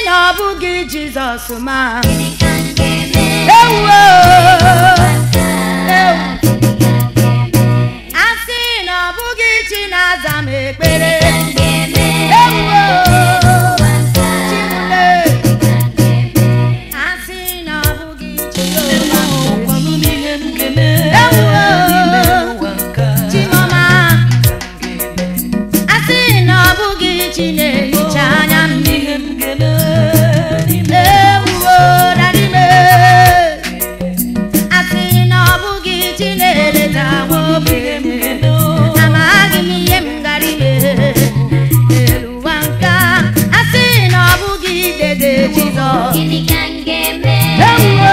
na ọ bụghị jizọs ma gịnị ka m ga-eme ewuo ewu a sị na ọ bụghị chi na-aza m ekpere ewuo chimule a sị na ọ bụghị chi Gwanụ m ihe m ga-eme Ewuo. n'ime ụwa nke a. chimọma a sị na ọ bụghị chi na-ehicha anya mmiri Ihe m ga-eme n'ime ewuo dadime a sị na ọ bụghị chi na-eleta nwa ihe m ogbenye ga-eme amaghị m ihe m gara ime n'elu ụwa nke a a sị na ọ bụghị dede jizọs gịnị ka m ga-eme ewuo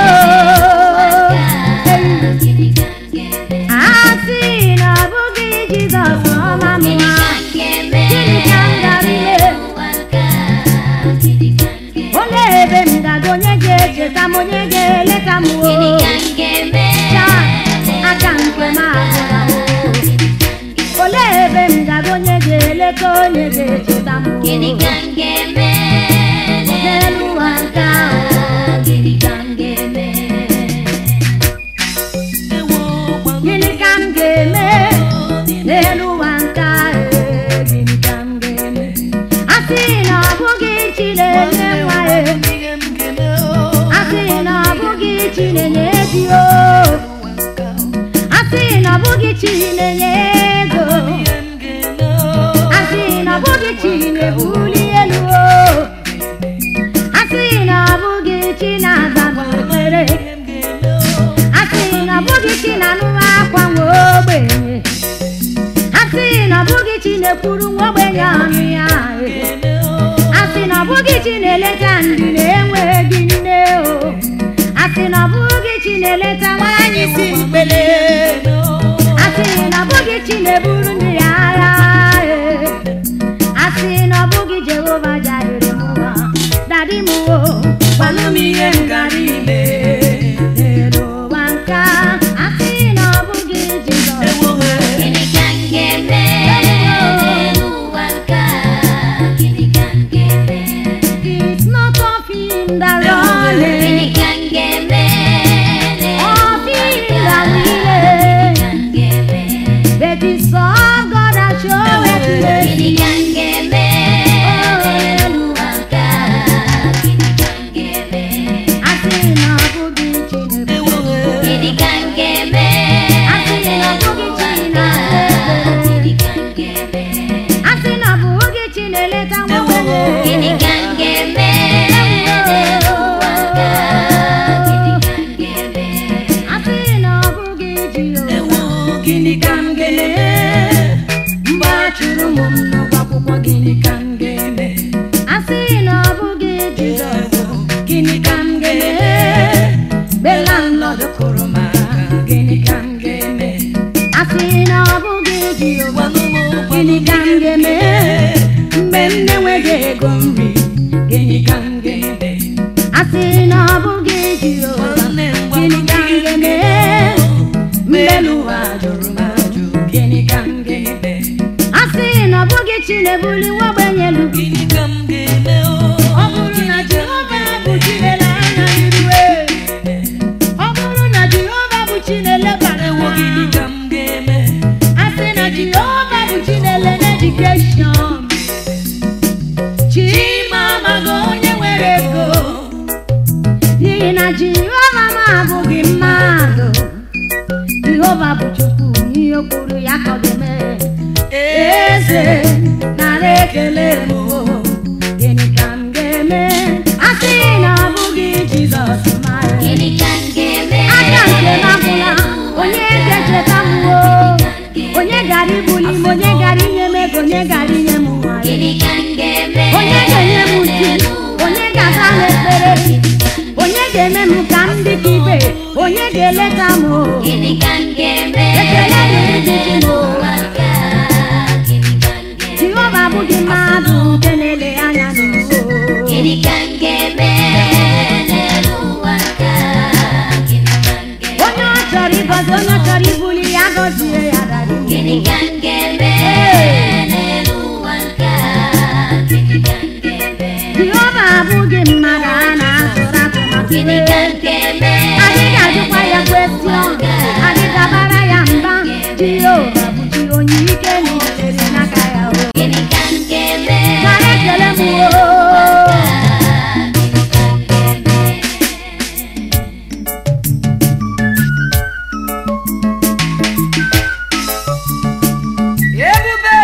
gịnị ka m ga-eme a sị na ọ bụghị jizọs ọma m gịnị nwa ka m ga-eme Gịnị ka m gara ime? n'ụwa nke a gịnị ka m ga-eme olee ebe m gaga onye ga-echeta m onye ga-eleta m o gịnị ka m ga-eme Taa, aka nke m agwụla m. olee ebe m gaga onye ga-eleta onye ga-echeta m o? gịnị ka m ga-eme n'elu ụwa nke ahụ gịnị ka m ga-eme ewo gwanụ gịnị ka m ga-eme n'elu ụwa nke ahụ gịnị ka m ga-eme a sị na ọ bụghị chi na-enye nwa ya ihe m ga-eme a sị na ọ bụghị chi na-enye di o ụwa nke a. a sị na ọ bụghị chi na-enye ego Ihe m ga-eme a sị na ọ bụghị chi na-ebuli elu o a sị na ọ bụghị chi na-aza m ekpere ihe m ga-eme a sị na ọ bụghị chi na-anụ akwa nwa ogbenye a sị na ọ bụghị chi na-ekwuru nwa ogbenye ọnụ ya a sị na ọ bụghị chi na-eleta ndị na-enweghị nne o a sị na ọ bụghị chi na-eleta nwaanyị si mkpele a sị na ọ bụghị chi na-eburu ndị ya agha ee. a sị na ọ bụghị jehova jaire m ụwa dadi m o gwanụ m ihe m gara ime n'elu ụwa nke a. a sị na ọ bụghị jizọs ewo gịnị ka m ga-eme n'ụwa nke a gịnị ka m ga-eme It's not of him that runneth, gịnị ka m ga-eme of him that gịnị willeth, ka m ga-eme but it's of God that showeth mercy. gịnị ka m ga-eme n'ụwa nke a gịnị ka m ga-eme A sị na ọ bụghị Chineke, ewo gịnị ka m ga-eme a sị na ọ bụghị Chineke, gịnị ka m ga-eme a sị na ọ bụghị Chineleta nwa ogbenye. gịnị ka m ga-eme n'ụwa nke a gịnị ka m ga-eme A sị na ọ bụghị Jehova, ewo gịnị ka m ga-eme mgbe a chụrụ ụmụ m n'ụgwọ akwụkwọ, gịnị ka m ga-eme? A sị na ọ bụghị Jizọs, gịnị ka m ga-eme? Mgbe landlord kụrụ m aka, gịnị ka m ga-eme? A sị na ọ bụghị Jehova, gwanụ m gịnị ka m ga-eme? Mgbe m na-enweghị ego nri, gịnị ka m ga-eme? A sị na ọ bụghị Jehova, nwanne m gịnị gwanụ m ka m ihe m ga-eme? ga-eme Mgbe n'ụwa jụrụ m ajụ, gịnị ka m ga-eme? A sị na ọ bụghị chi na-ebuli nwa ogbenye elu, gịnị ka m ga-eme ọ bụrụ na Jehova bụ chi na-ele anya n'iru ọ bụrụ na Jehova bụ chi na-elebara ewo nwa gịnị ka m ga-eme a sị na Jehova bụ chi na-ele n'edikeshọn Chima amaghị onye nwere ego n'ihi na Jehova m abụghị mmadụ Jehova bụ Chukwu ihe o kwuru ya ka ọ ga-eme eze nara ekele m o. gịnị ka m ga-eme a sị na ọ bụghị Jizọs mara gịnị ka m ga-eme aka nke m agwụla onye ga-echeta m o onye gara ibuli m onye gara inye m ego onye gara inye m nwa gịnị ka m ga-eme onye ga-enye m uju onye ga-aza m ekpere onye ga-eme m ka m dị ka ibe onye ga-eleta m o gịnị ka m ga-eme ekele dịrị gị chi m o n'ụwa nke a gịnị ka m ga-eme Jehova abụghị mmadụ nke na-ele anya n'ụwa gịnị ka m ga-eme n'ụwa nke a gịnị ka m ga-eme onye ọ chọrọ ịgọzi onye ọ chọrọ ibuli ya gọzie ya dara gịnị ka m ga-eme n'ụwa nke a gịnị ka m ga-eme Jehova abụghị ndị mmadụ a na-atụrụ atụmatụ Gịnị ka wee m ga-eme? adịghị ajụkwa ya kwestion adịghị abara ya mba jehova bụ chi onye ike na ichere n'aka ya o Gịnị ka m ga-eme? Mara ekele m o. Gịnị ka m ga-eme? ebube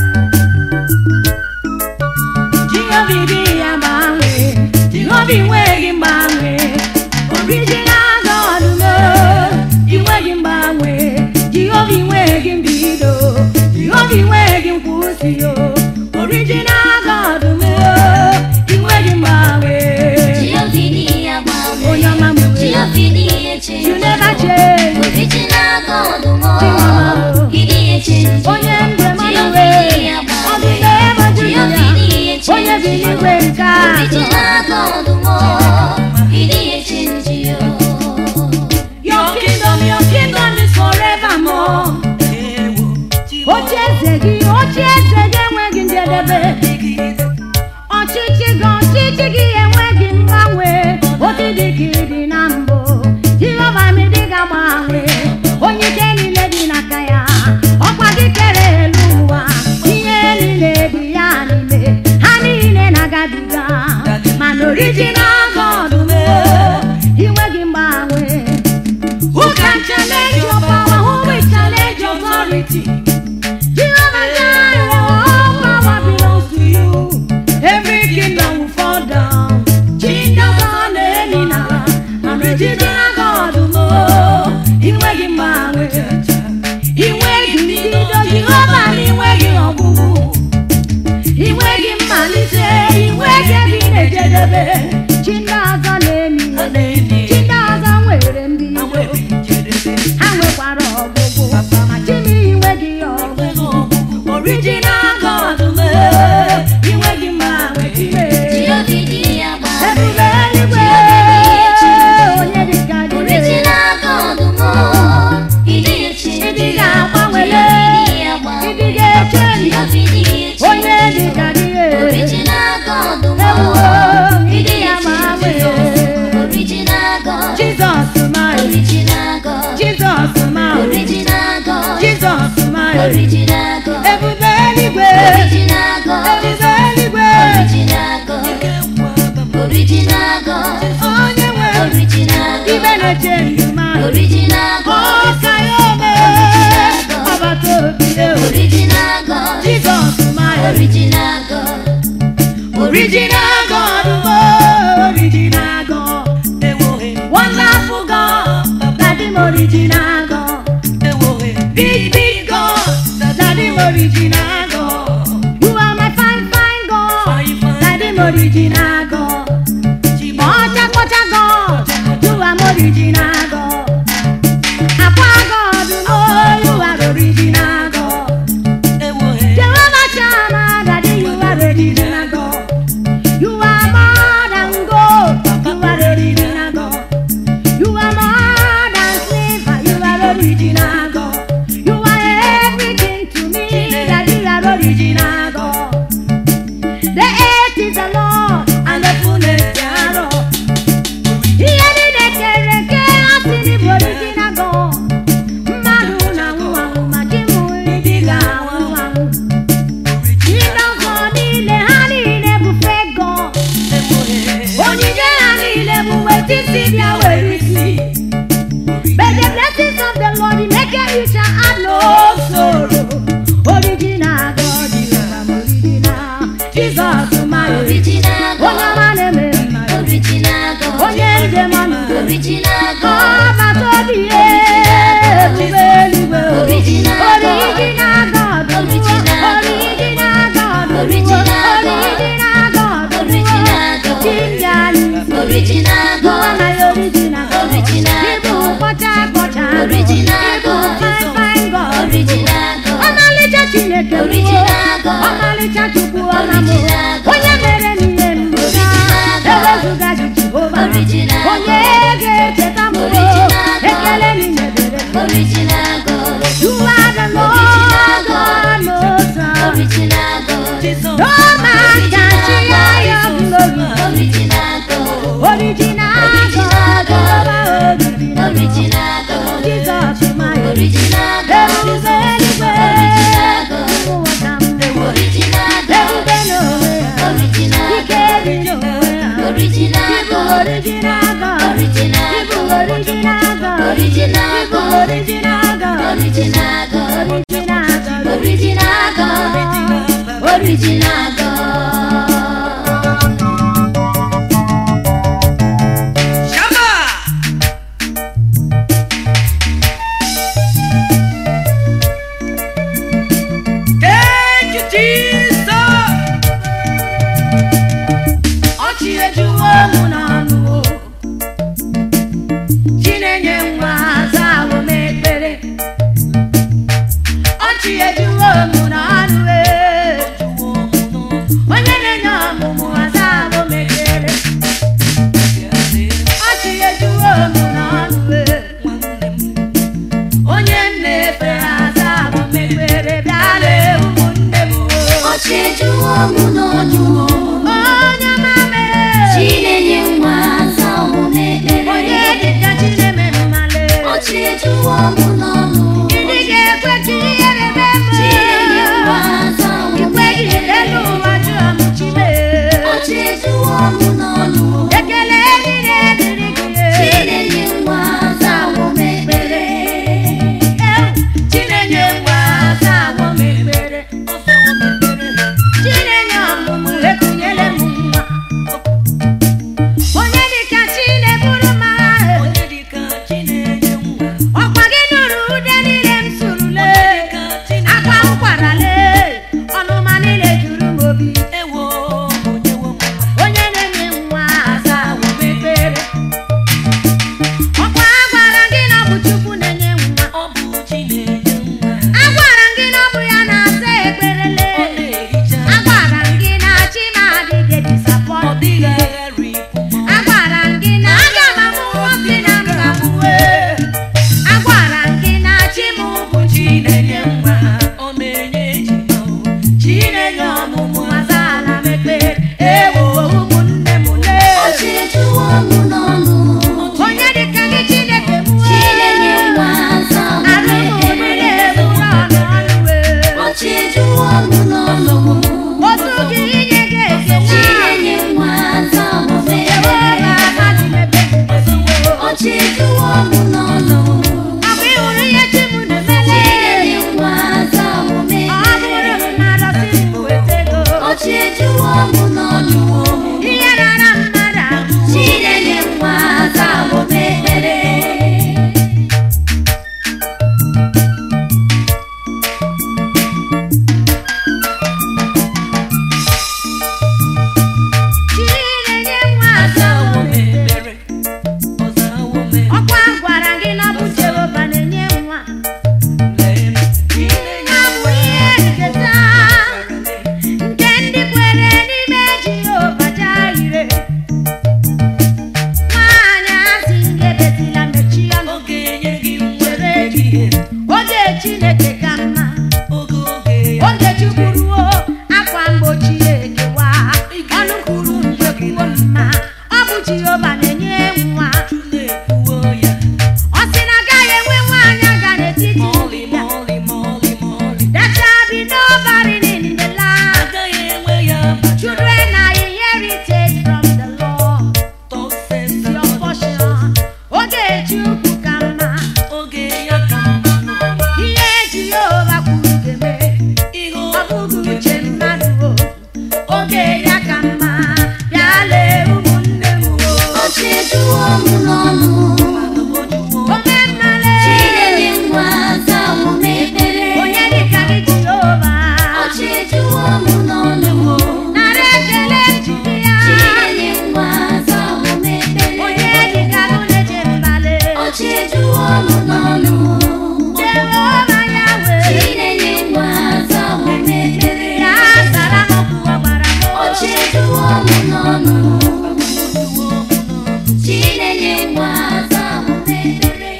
jehova dị ya gbanwee jehova inweghị mgbanwe original God no inweghị mgbanwe jehova inweghị mbido jehova inweghị nkwụsị o original God no inweghị mgbanwe Jehova dị ya gbanwee. onye ọma m wee Jehova dị ya change. you never change Original God mo. Chioma. He dị ya change. onye ndụ mmanụ Jehova wee dị ya ọ gbanwee. dị n'ebe dị Jehova ya dị ya change. onye bi n'igwe nke atọ Original God mo. He dị ya change yo. Your kingdom, your kingdom is forevermore. ewo Oche eze gị, oche eze gị enweghị njedebe. Ọchịchị gị, ọchịchị gị enweghị mgbanwe. Odidi gị dị na mbụ. Jehova mi dị ga-agbanwe. Onye ike niile dị n'aka ya. Ọkwa gị kere elu ụwa. Ihe niile dị ya n'ime. Ha niile na-agabiga. Mana original God mee. Inweghị mgbanwe. Who can challenge your power? Who will challenge your authority? Jehovah Jireh, all power belongs to you. Every kingdom will fall down. Kingdoms are ending now. And original God more. Inweghị mgbanwe. Inweghị mbido. Jehova na inweghị ọgwụgwụ. Inweghị mmalite. Inweghị ebe ị na-ejedebe. Chi ndị ọzọ na-emi. Chi ndị ọzọ nwere mbido. ha nwekwara ọgwụgwụ ma chimi inweghị ọgwụgwụ original God mee inweghị mma nwechime Jehova dị ya gbanwee. ebube eluigwe onye dịka gị Original God mo. He dị ya change. ịdị ga-agbanwele Jehova dị ya ịdị gbanwee. ga-eche Jehova dị ya change. onye dịka gị Original God mo. Ewo, He ịdị dị ya ya gbanwe change. Original God. Jizọs my Original God. Jizọs my Original God. Jizọs my Original God. ebube eluigwe Original God. ebube eluigwe Original God. Original God. onye nwe Original ibe God. na-eche ndụ mmadụ Original God. ọka ya ome ọbata obi Original God. Jizọs my Original God. original God mo original God wonderful God daddy m original God big big God daddy m original God you are my fine fine God daddy m original God ọcha kpọcha God you are my original God akwa God mo you are original God Jehovah Shammah, Daddy, you are original God. You are more than gold. You are original God. You are more than silver. You are original God. You are everything to me. Daddy, you are original God. The earth is the Lord and the fullness thereof. Ihe niile kere eke asị n'ịbụ original God. Mmadụ na-anwụ anwụ ma chi m ịdị ga-anwụ anwụ. Ndị ọzọ niile ha niile bụ fake God. Onyinye ha niile bụ weta isi bịa were isi. But the blessings of the Lord make it rich and add no sorrow. Original God, you are my original. Jesus, my Original Onye God. ọma na-eme mma. Original God. Onye njem ọnụ. Original Ọ God. bata obi ya ebube eluigwe. Original God. Original God. Original God. Original God. Original God. Original God. Original God. Chinjali. Original You are God. my original God. Original Ịbụ God. kpọcha kpọcha. Original Ịbụ God. fine fine God. Original God. Ọmalịcha Chineke bụ Original God. ọmalịcha Chukwu ọma m Original God. onye mere n'ihe mbụ Original God. ewezuga gị Jehova Original onye ga-echeta m Original God. ekele niile dere gị. Original God. You are the Lord God Most High. Original God. No man can share your glory. Original Original Ibu God. original God. Original Ibu God. original God. Original Ibu God. original God. Original God. Original God. Original God. Original God. Shama! Thank you, Jesus! Ọchị ejuwo mụ n'ọnụ o. Chinenye nwa azawo m ekpere. Ọchị ejuwo mụ n'ọnụ e. Onye na-enye ọmụmụ azawo m ekpere. Ọchị ejuwo mụ n'ọnụ e. Onye m na-efe azawo m ekpere. Bịala ụmụnne m o. Ọchị ejuwo mụ n'ọnụ. Onye ọma mere. Chinenye nwa aza omume ekpere. Onye dịka Chineme mmale. Ọchị ejuwo mụ n'ọnụ. Ndị ga-ekwe ka ihere mee m. Chinenye nwa aza omume Ikweghị elu ekpere. ụwa jụọ m Chime. Ọchị ejuwo mụ n'ọnụ. Ekele niile dịrị gị. Chinenye nwa aza omume ekpere. Ewu, Chinenye nwa aza agwọ m ekpere. Chinenye ọmụmụ ekunyele m nwa. Onye dịka Chine bụrụ m agha. Ọkwa gị nụrụ ude niile m surule. Akwa m kwarale. Ọnụma niile juru m obi. Onye na-enye nwa aza agwọ m ekpere. Ọkwa a gwara gị na ọ bụ Chukwu na-enye nwa. Agwara m gị na ọ bụ ya na-asa ekperele. Agwara m gị na chi m adịghị disappoint. Agwara m gị na aga m amụ nwoke na m ga-amụwe. Agwara m gị na chi m bụ chi na-enye nwa. Chi na-enye ọmụmụ azaala m ekpere. Ewo ụmụnne m lee. Ọchị ejuwo mụ n'ọnụ. Onye dịka gị Chineke m wee. Chinenye nwa aza omume Arụ m niile ekpere. bụrụ ọnụ ọnụ wee. Ọchị ejuwo mụ n'ọnụ. Otu gị inye gị ekele. Chinenye nwa aza omume Ewo ekpere. na-ama dị n'ebe m. Ọchị ejuwo mụ n'ọnụ. Ọ bụ ịhụrụ ihe chi m na-emele. Chinenye nwa aza omume Ọ bụrụ ekpere. m na arọsị m weta ego. Ọchị ejuwo mụ n'ọnụ. Ihe rara mmadụ ahụ. Chinenye nwa aza omume ekpere. Chinenye nwa aza omume ekpere. Ọkwa gwara gị na ọ bụ Jehova na-enye nwa. Ọ bụ ihe nketa nke ndị kwere n'ime Jehova Jaire. Nwaanyị asị ngedetila mechie ọnụ. Oge Chineke ka mma. Oge Chukwu ruo, akwa mgbochi ekewa. Ọnụ kwuru mgbe kwuo mma. Ọ bụ Jehova na-enye nwa. Ọ sị na agaghị enwe nwaanyị aga n'etiti ndị ya. There shall be no barren in the land. Children are inherited from the Lord. Your portion. Oge Chukwu ka mma. Ihe Jehova kwuru ga-eme. Ọ bụghị uche mmadụ o. Oge ya ka mma. Bịa lee ụmụnne m o. Ọchị ejuwo mụ n'ọnụ. Ome mmale. Chinenye nwa aza omume ekpere. Onye dịka gị Jehova. Ọchị ejuwo mụ n'ọnụ. Nara ekele njide ya. Chinenye nwa aza omume ekpere. Onye dịka gị na-eche mbale. Ọchị ejuwo mụ n'ọnụ. Jehova ya wee. Chinenye nwa aza omume ekpere. Ya zara m okwu ọ gwara m. Ọchị ejuwo mụ n'ọnụ. Chinenye nwa aza omume ekpere.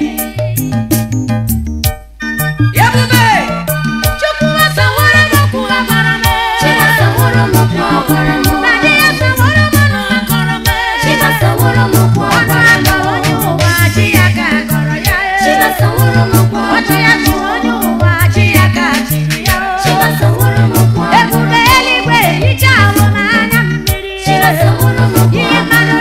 Chukwu asaworo m okwu ọ gwara m. Chimasaworo m okwu ọ gwara m. Na di ya saworo m ọnụ ọ kọrọ m. Chimasaworo m okwu ọ Ọnụ gwara m. akọ onye ụwa, chi ya ka akọrọ ya. Chimasaworo m okwu ọ Ọchị gwara ya m. chịrị onye ụwa, chi ya ka chịrị ya. Chimasaworo m okwu ọ gwara m. Ebube eluigwe hicha ahụ m anya mmiri. Chimasaworo m okwu Ihe ọ gwara mmadụ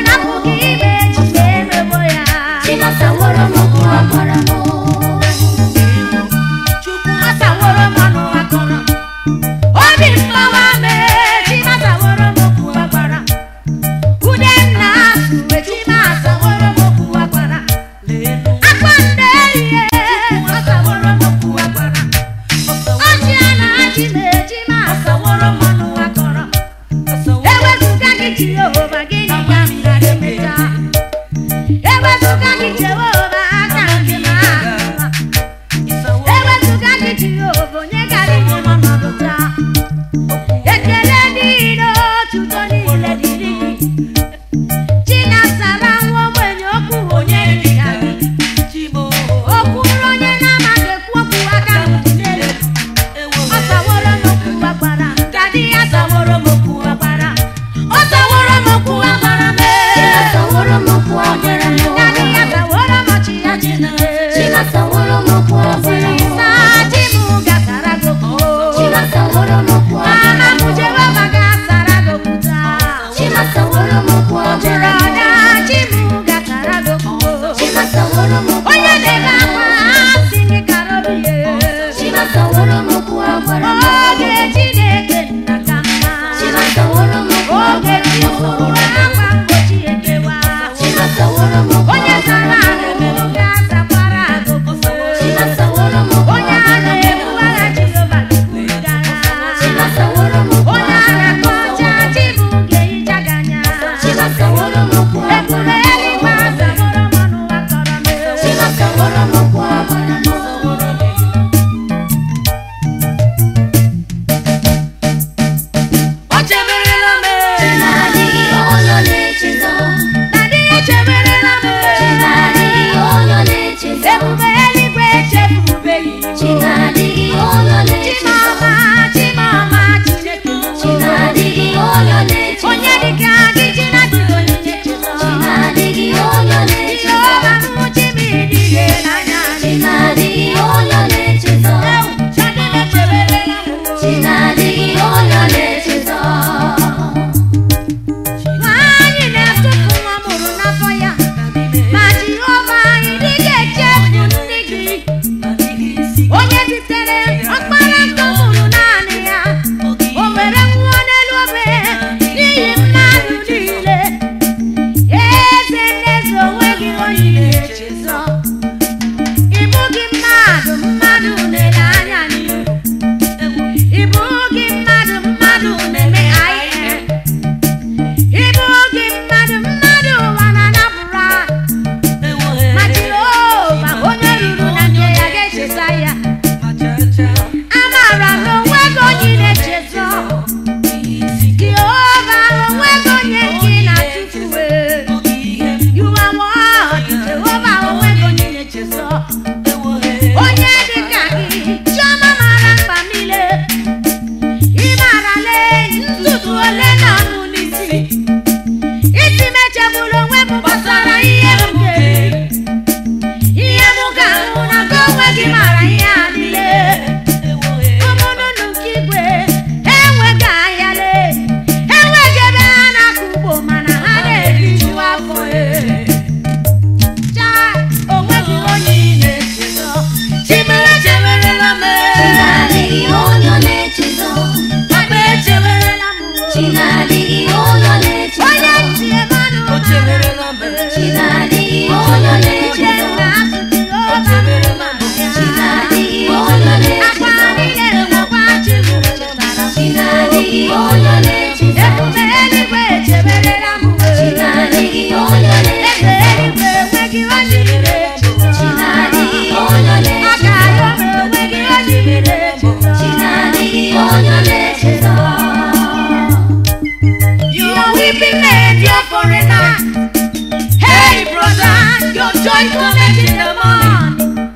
Joy cometh in the morning.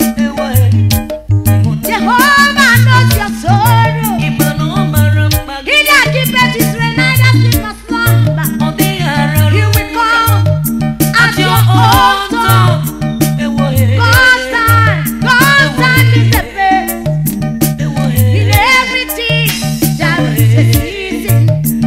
Jehovah knows your sorrow. He that keepeth Israel neither sleep nor slumber. He will come at your own time. God's time, God's time is the best. In everything there is a season.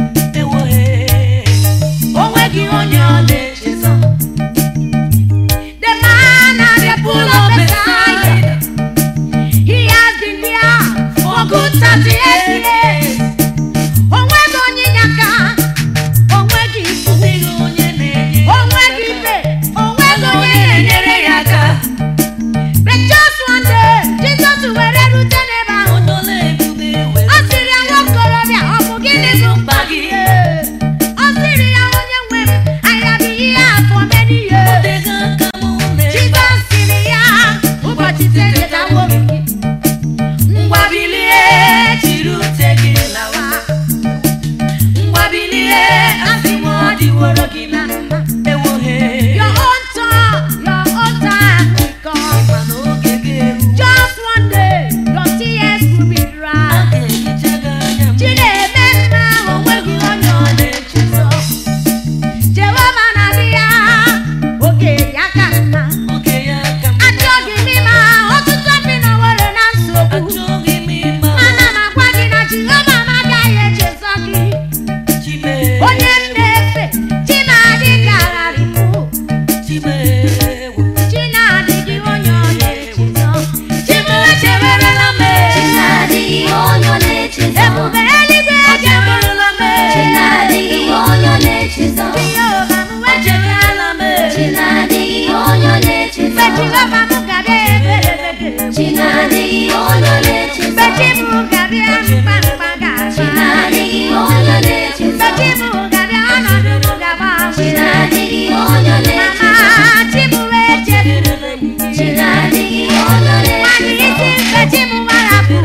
Onweghị onye ọ na-echezọ. The man at the pool of Bethesda, he has been there for good 38 years. Onweghị onye inyeaka, onweghị ikwu, onweghị ibe, onweghị onye na-enyere ya aka. But just one day, Jesus were rute n'ebe ahụ. Ọ sịrị ya nwa okorobịa, ọ bụ gịnị bụ mkpa gị? Ọ sịrị ya onye nwe m, I have been here for many years. Jizọs sịrị ya, ụbọchị ise chetawo m gị. Ngwa bilie, jiri ute gị lawa. Ngwa bilie, asị m ọ dịworo gị na mma. Your own time, your own time will come. Just one day, your tears will be dry. Chineke mma onweghị onye ọ na-echezọ. Jehova na-abịa, oge ya ka mma. Achọghị m ịma ọtụtụ ndị nọworo na nsogbu. Mana m agwa gị na Jehova m agaghị echezọ gị. Onye m na-efe, chi na-adị ka agharịpụ. Chi na-adịghị onye ọ na-echezọ. Chi m echewerela m. Ebube eluigwe echewerela m. Jehova m echewerela m. Mgbe Jehova m ga-abịa ebere ebere. Mgbe chi m ga-abịa mkpa mkpa ga-agba. Mgbe chi m ga-abịa ọnọdụ m ga-agbanwe. Mama chi m wee chefuru m. Nwanyị isi mgbe chi m warapụ.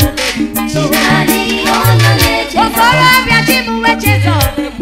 Okorobịa chi m wee chezọ.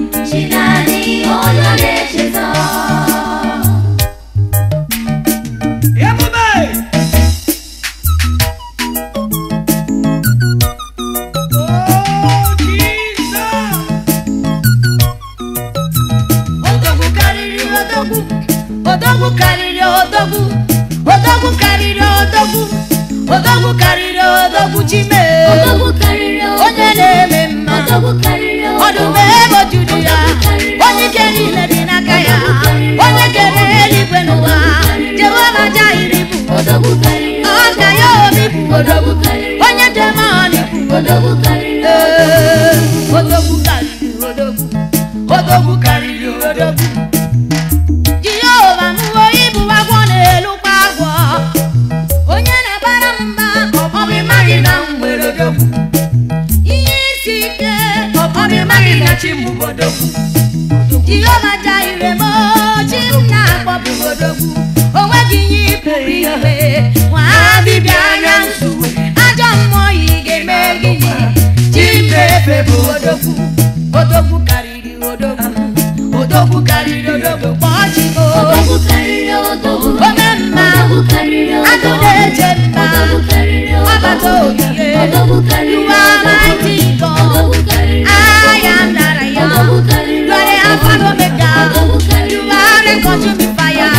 Odogwu karịrị odogwu. Odogwu karịrị odogwu. Odogwu karịrị odogwu. Odogwu karịrị odogwu chi mee. Onye na-eme mma. Ọdụm ebo juru ya. Onye ike niile dị n'aka ya. Onye kere eluigwe n'ụwa. Jehova Jairi bụ. Ọka ya obi bụ odogwu. Onye demoni bụ odogwu. Ee, Odogwu karịrị odogwu. Odogwu karịrị odogwu. Jehova mụọ ibu agwọ na-elukwa agwọ. Onye na-abara m mba, ọ bụ ịmaghị na m nwere odogwu. Ihe isi ike, ọ bụ ịmaghị na chi m bụ odogwu. Jehova Jaire m, chi m na-akpọ bụ odogwu. O nweghị ihe ị pụrụ ime, nwa dibịa anya nsu. Ajọ mmụọ yi ga-eme gịnị? Chi m na-efe bụ odogwu. Odogwu karịrị odogwu. Odogwu karịrị odogwu. Kpọọ chi m o. Ome mma, agụ na-eche mma. Ọbata ogige, you are mighty God. I am that I am. You are the Alpha and Omega. You are the consuming fire.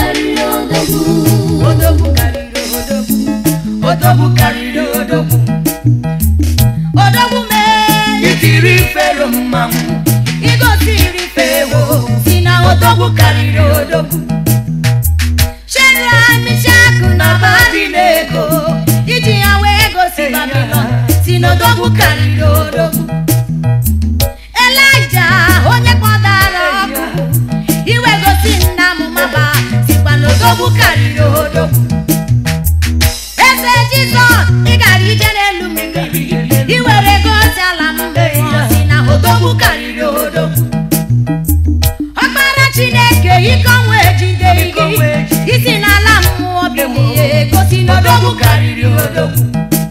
Odogwu karịrị odogwu. Odogwu karịrị odogwu. Odogwu mee itiri fero mmanwụ. Igosiri fewo si na odogwu karịrị odogwu. Shadrach, Meshach na Abednego iji ya wee gosi Babilọn si n'odogwu karịrị odogwu. Elaịja onye kpọdara ọkụ iwe gosi nna m maba sikwa n'odogwu karịrị odogwu. Eze Jizọs ị gara ije n'elu mmiri iwere gosi ala m mmụọ si na odogwu karịrị odogwu. Ọkpara Chineke ike ọnwa ejide gị isi n'ala mmụọ bilie gosi n'odogwu karịrị odogwu.